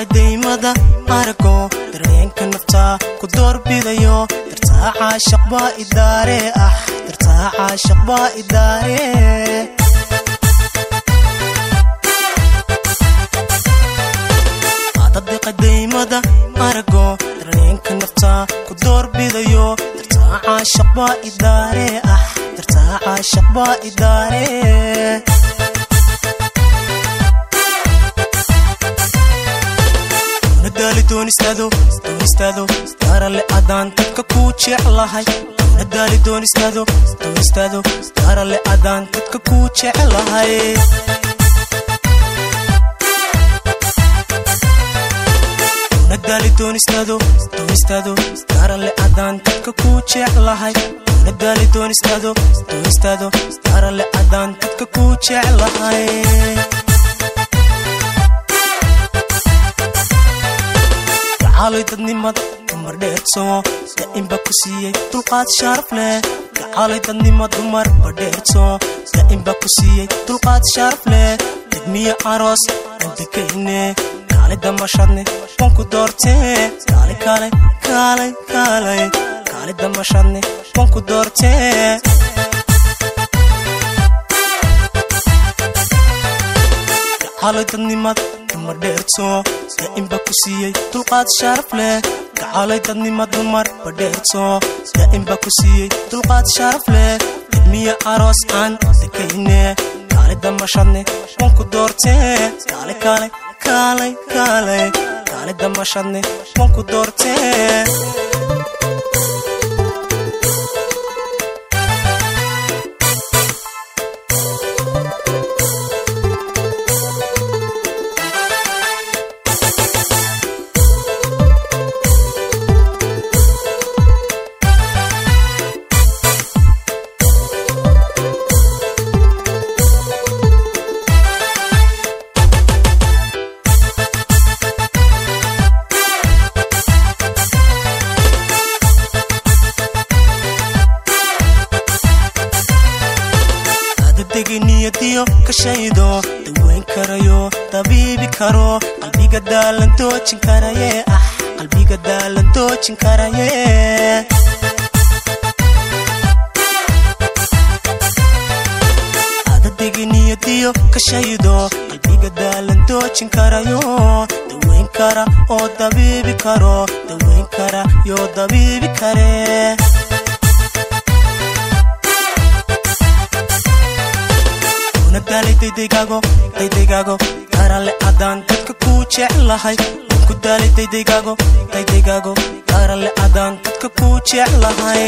daymada arago dareenka naftaa ku doorbidayo dartaa caashaq baa idaare ah dartaa caashaq baa idaare daymada arago dareenka naftaa ku doorbidayo dartaa caashaq baa idaare ah dartaa caashaq baa idaare nadaali doonistaado doonistaado daarale adaan dadka kuu jeclahay nadaali doonistaado doonistaado daarale adaan dadka kuu jeclahay nadaali doonistaado doonistaado daarale adaan dadka kuu jeclahay nadaali doonistaado doonistaado daarale adaan dadka kuu jeclahay gacaalay dadnimada dumar dheertoo daa'imba ku siiyey dulqaad sharaf leh gacaalay dadnima dumar badheertoo daa'imba ku siiyey dulqaad sharaf leh degmiya aroos andekayne kaale damashadne wanku doortee kaale kaale kaale kaale kaale damashadne wanku doortee gacaalay dadnimada dumar dheertoo daa'imba ku siiyey dulqaad sharaf leh gacaalay dadnima dumar badheertoo daa'imba ku siiyey dulqaad sharaf leh degmiya aroos aan dekayne kaale damashadne wanku doortee kaale kaale kaale kaale kaale damashadne wanku doortee niyadiyo kashaydo daweyn karayo dabiibi karo qalbiga daalan doojin karaye ah qalbiga daalan doojin karaye adadegi niyadiyo kashaydo qalbiga daalan doojin karayo daweyn kara oo dabiibi karo daweyn kara yoo dabiibi kare nadaali daydaygago daydaygago daarale adaan dadka kuu jeclahay ku daali daydaygago daydaygago daarale adaan dadka kuu jeclahay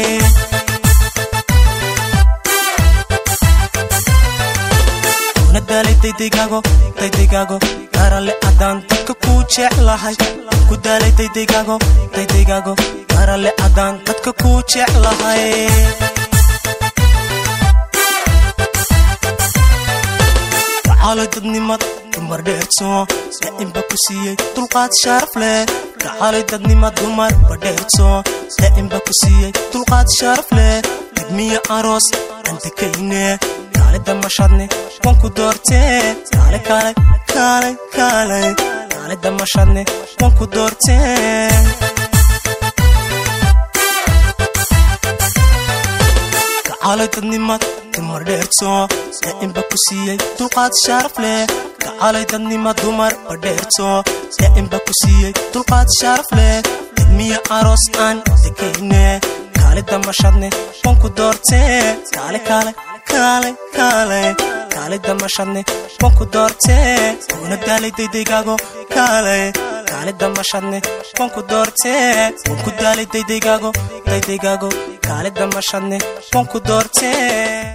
nadaali daydaygago daydaygago daarale adaan dadka kuu jeclahay ku daali daydaygago daydaygago daarale adaan dadka kuu jeclahay gacaalay dadnimada dumar dheertoo daa'imba ku siiyey dulqaad sharaf leh gacaalay dadnima dumar badheertoo daa'imba ku siiyey dulqaad sharaf leh degmiya aroos aan dekayne kaale damashadne wanku doortee kaale kaale kaale kaale kaale damashadne wanku doortee gacaalay dadnimada dumar dheertoo daa'imba ku siiyey dulqaad sharaf leh gacaalay dadnima dumar badheertoo daa'imba ku siiyey dulqaad sharaf leh degmiya aroos aan dekayne kaale damashadne wanku doortee kaale kaale kaale kaale kaale damashadne wanku doortee una daalay daydaygago kaale kaale damashadne wanku doortee wanku daalay daydaygago daydaygago kaale damashadne wanku doortee